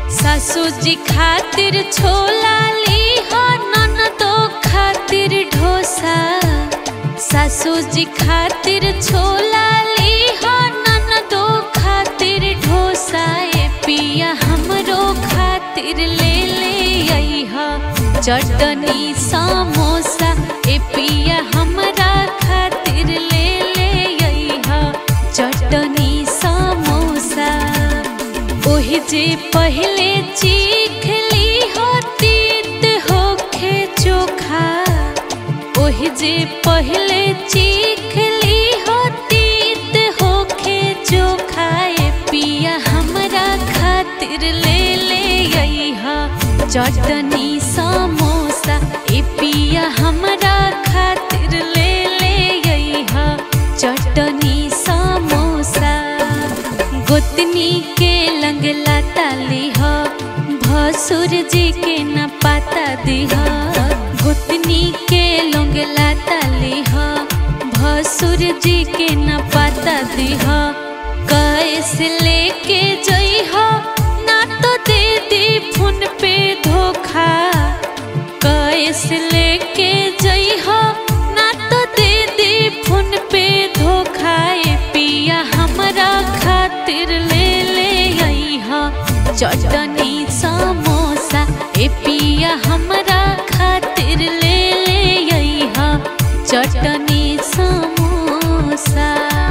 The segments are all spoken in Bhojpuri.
सासू जी खातिर छोला ली हो ननदो खातिर ढोसा सासू जी खातिर छोला ली हो ननदो खातिर ढोसा ए पिया हमरो खातिर ले ले अइहा चटनी समोसा ए पिया हमरा खातिर ले ले अइहा चटनी समोसा ओहि जे पहले चीख ली हो तीत होखे चोखा ओहि जे पहले चीख ली हो तीत होखे चोखा ए पिया हमरा खातिर ले ले अइहा चटनी समोसा ए पिया हमरा खातिर ले ले अइहा चटनी समोसा गोतनी के लंगला ताली ह भसुर जी के न पाता दिह गोतनी के लंगला ताली ह भसुर जी के न पाता दिह कैसे लेके जइह ना तो दे दी फोन पे धोखा कैसे लेके जइह ना तो दे दी फोन पे धोखा ए पिया हमरा खातिर ले ले अइहा चटनी समोसा ए पिया हमरा खातिर ले ले अइहा चटनी समोसा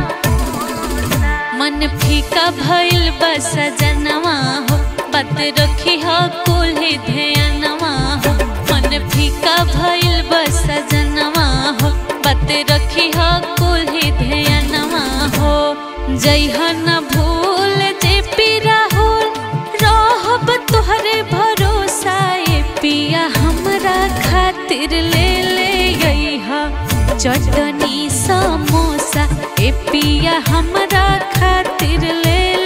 मन फीका भइल बस जनवा हो बात रखी हो कुल्हे ध्यानवा हो मन फीका भइल बस जनवा हो बात रखी हो कुल्हे ध्यानवा हो जइह न भूल जे पीरा होल रहब तोहरे भरोसा ए पिया हमरा खातिर ले ले अइहा चटनी समोसा ए पिया हमरा खातिर ले